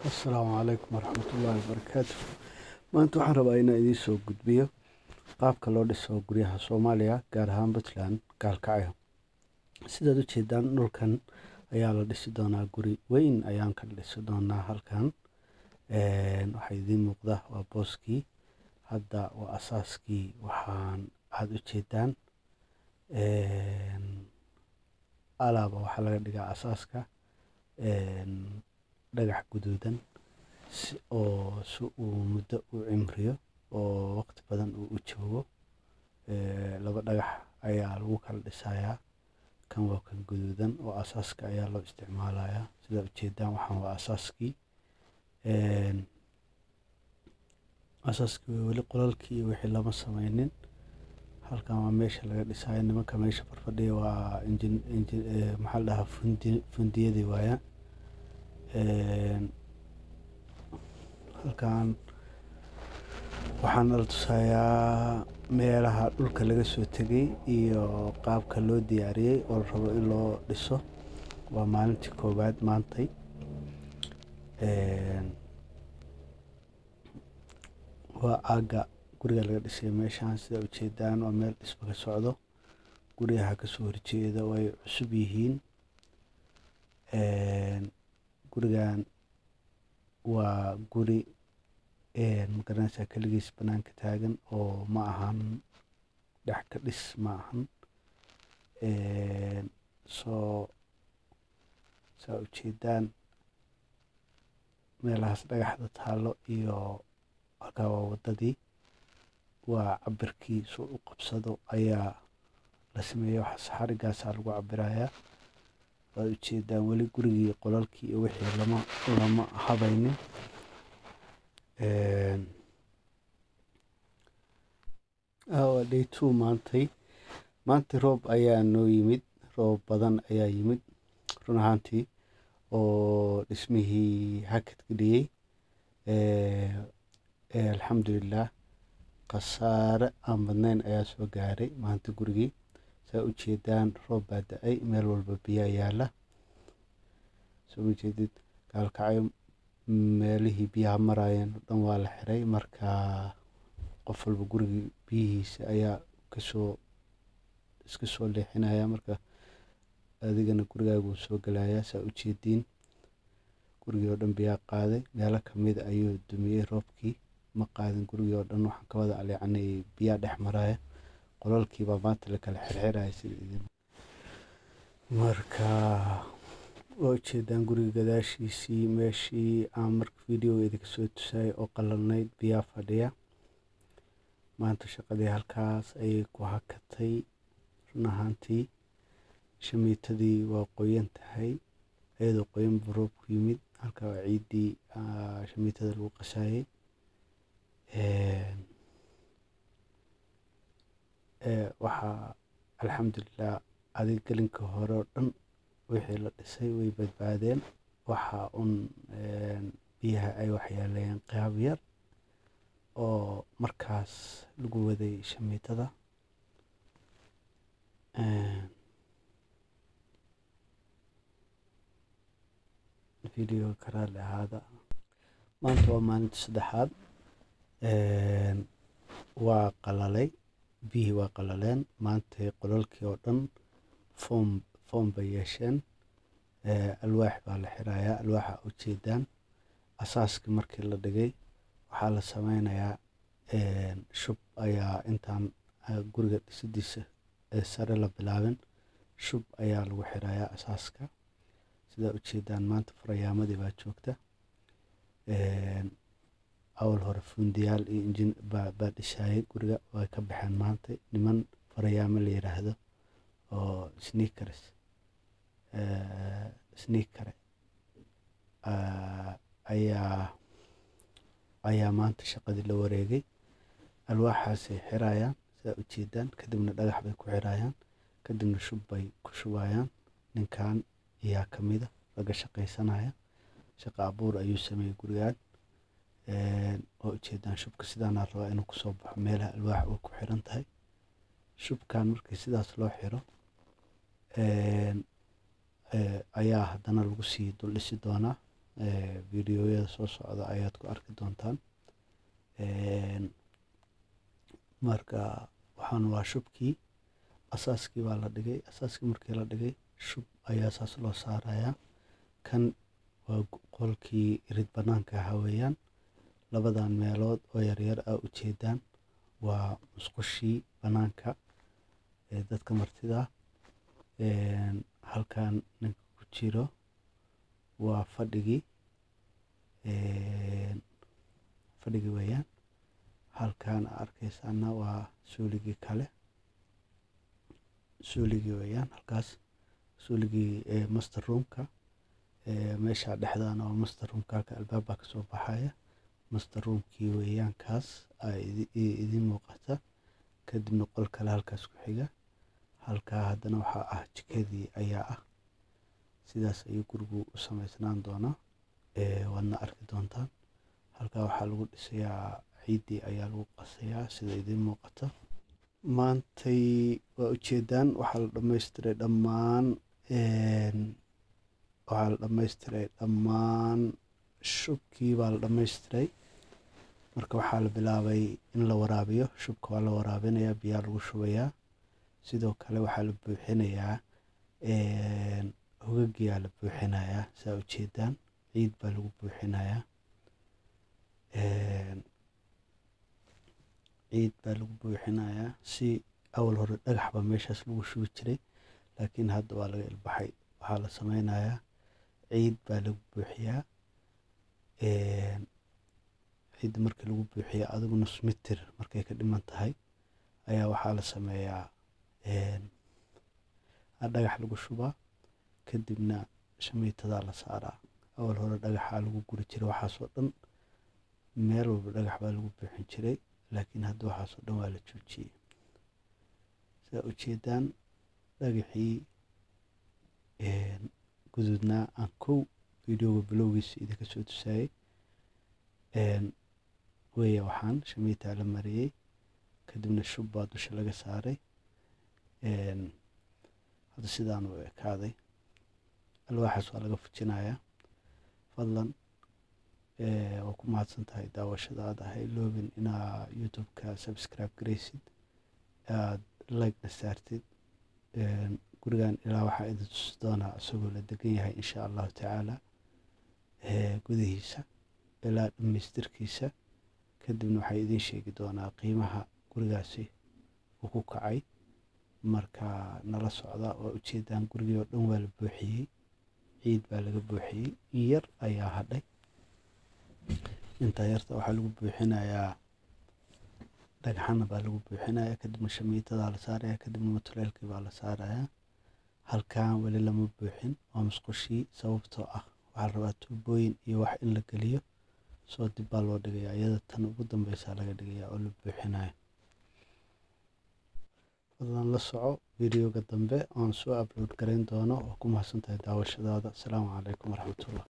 asalaamu calaykum waraxmatullaahi wabarakaatu maanta waxaan rabaa inaan idiin soo gudbiyo qaabka loo dhiso guryaha soomaaliya gaar ahaan puntland gaalkacyo sidaad u jeedaan dhulkan ayaa la dhisi doonaa guri weyn ayaan ka dhisi doonaa halkan waxaa idiin muuqda waa booskii hadda waa asaaskii waxaan aada u jeedaan alaaba waxaa laga dhigaa asaaska dhagax guduudan oo si uu muddo u cimriyo oo waqti badan uu u joogo laba dhagax ayaa lagu kala dhisayaa kan waa kan guduudan oo asaaska ayaa loo isticmaalayaa sidaa ujeedaan waxaan waa asaaskii asaaskii weli qolalkii iyo wixii lama sameynin halkan waa meesha laga dhisayo nimanka meesha farfadhiya waa injin injin maxaa la dhahaa fundi fundiyadii waaya halkan waxaan nala tusayaa meelaha dhulka laga soo tegay iyo qaabka loo diyaariyey oo la rabo in loo dhiso waa maalintii koowaad maantay waa aagga guriga laga dhisay meeshaan sida ujeedaan waa meel dhisma ka socdo guryaha kasoo horjeeda oo ay cusub yihiin gurigan waa guri magaranaysaa keligiis banaanka taagan oo ma ahan dhex ka dhis ma ahan soo saa ujeedaan meelahaas dhagaxda taalo iyo halkaa waa waddadii waa cabirkii soo u qabsado ayaa la sameeyey waxaas xarigaasaa lagu cabirayaa waad ujeedaan weli gurigii qolalkii iyo wixii lama lama habaynin waa day two maantay maanta roob ayaa noo yimid roob badan ayaa yimid run ahaantii oo dhismihii hakad geliyey alxamdulilah khasaare aan badnayn ayaa soo gaaray maanta gurigii saa ujeedaan roob baa da-ay meel walba biyaa yaala soo ujeedid gaalkacyo meelihii biyaha maraayeen o dhan waa la xiray marka qof walba gurigii biyihiisa ayaa kasoo iska soo leexinaya marka adigana gurigaaguu soo gelayaa saa ujeediin gurigii oo dhan biyaa qaaday meelo kamid ayuu dumiyey roobkii ma qaadin gurigii oo dhan waxaan ka wada aleecanay biyaa dhex maraya qolalkiibaa maanta la kala xirxiraya sida idin marka waa ujeedaan guriga gadaashiisii meeshii aan marka videoga idinka soo tusayay oo qalalnayd biyaa fadhiya maanta shaqadii halkaas ayay ku hakatay run ahaantii shamiitadii waa qoyan tahay iyadoo qoyan buu roobku yimid halka waa ciiddii shamiitada lagu qasayay waxaa alxamdulilah adig gelinka hore oo dhan wixii la dhisay way badbaadeen waxa un biyaha ay waxyeeleeyeen qaab yar oo markaas lagu waday shamiitada videoga karaale ahaada maanta waa maalinta saddexaad waa qalalay biyihii waa qalaleen maantay qolalkii oo dhan foom foom bay yeesheen alwaax baa la xirayaa alwaaxa ujeedaan asaaskii markii la dhigay waxaa la sameynayaa shub ayaa intaan guriga dhisidiisa sare la bilaabin shub ayaa lagu xirayaa asaaska sidaa ujeedaan maanta farayaamadii baa joogta awal hore fundiyaal iyo injin baa dhisayay guriga way ka baxeen maanta niman farayaamo la yiraahdo oo sneakers sneakere ayaa ayaa maanta shaqadii la wareegay alwaaxaasay xirayaan sidaa ujeedaan kadibna dhagax bay ku xirayaan kadibna shub bay ku shubayaan ninkan ayaa kamida laga shaqaysanaya shaqa abuur ayuu sameeyey gurigaan oo ujeedaan shubka sidaanaa rabaa inuu kusoo baxo meelaha alwaax way ku xiran tahay shubkan markii sidaas loo xiro ayaa haddana lagu sii dul dhisi doonaa videoyada soo socda ayaad ku arki doontaan marka waxaan waa shubkii asaaskii baa la dhigay asaaskii markii la dhigay shub ayaa saas loo saarayaa kan waa qolkii irid banaanka ahaa weeyaan labadan meelood oo yaryar aa ujeedaan waa musqushii banaanka ee dadka martida halkan ninka ku jiro waa fadhigii fadhigii weeyaan halkan aa arkeysaana waa suuligii kale suuligii weeyaan halkaas suuligii master roomka meesha dhexdaana waa master roomka halka albaab baa kasoo baxaya master roomkii weeyaan kaas aa idiin muuqata kadibna qol kale halkaas ku xiga halkaa haddana waxaa ah jikadii ayaa ah sidaas ayuu gurigu u sameysnaan doonaa waadna arki doontaan halkaa waxaa lagu dhisayaa ciiddii ayaa lagu qasayaa sida idiin muuqata maantay waa ujeedaan waxaa la dhammaystiray dhammaan waxaa la dhammaystiray dhammaan shubkii baa la dhammaystiray marka waxaa la bilaabay in la waraabiyo shubka waa la waraabinayaa biyaa lagu shubayaa sidoo kale waxaa la buuxinayaa hogagiyaa la buuxinayaa saa ujeedaan ciid baa lagu buuxinayaa ciid baa lagu buuxinayaa si awal hore dhagax baa meeshaas lagu shubi jiray laakiin hadda waa laga ilbaxay waxaa la sameynayaa ciid baa lagu buuxiyaa ciidda markii lagu buuxiya adigu nus mitir markay ka dhiman tahay ayaa waxaa la sameeyaa dhagax lagu shubaa kadibna shamiitadaa la saaraa awal hore dhagaxaa lagu guri jiray waxaasoo dhan meel walba dhagax baa lagu buuxin jiray laakiin hadda waxaasoo dhan waa la joojiyey saa ujeedaan dhagaxii guduudnaa aan kow videoga bilowgiisa idinka soo tusaayey weya waxaan shamiitaa la mariyey kadibna shub baa dusha laga saaray hadda sidaan u ekaaday alwaaxaas waa laga fujinayaa fadlan waa ku mahadsan tahay daawashadaada ha iloobin inaa youtube-ka subscribe garaysid aada like-na saartid gurigan ilaa waxaa idin tusi doonaa isagoo la degan yahay insha allahu tacaala gudihiisa ilaa dhammaystirkiisa kadibna waxaa idiin sheegi doonaa qiimaha gurigaasi uu ku kacay marka nala socda waa ujeedaan gurigii oo dhan waa la buuxiyey ciid baa laga buuxiyey in yar ayaa hadhay intaa yarta waxaa lagu buuxinayaa dhagxana baa lagu buuxinayaa kadibna shamiitadaa la saaraya kadibna matuleelkii baa la saarayaa halkan weli lama buuxin waa musqushii sababtoo ah waxaa la rabaa tuubooyin iyo wax in la geliyo soo dib baa loo dhigayaa iyada tan ugu dambeysaa laga dhigayaa oo la buuxinayo fadlan la soco videoga dambe oon soo upload garayn doono oo ku mahadsan tahay daawashadaada asalaamu calaykum waraxmatullah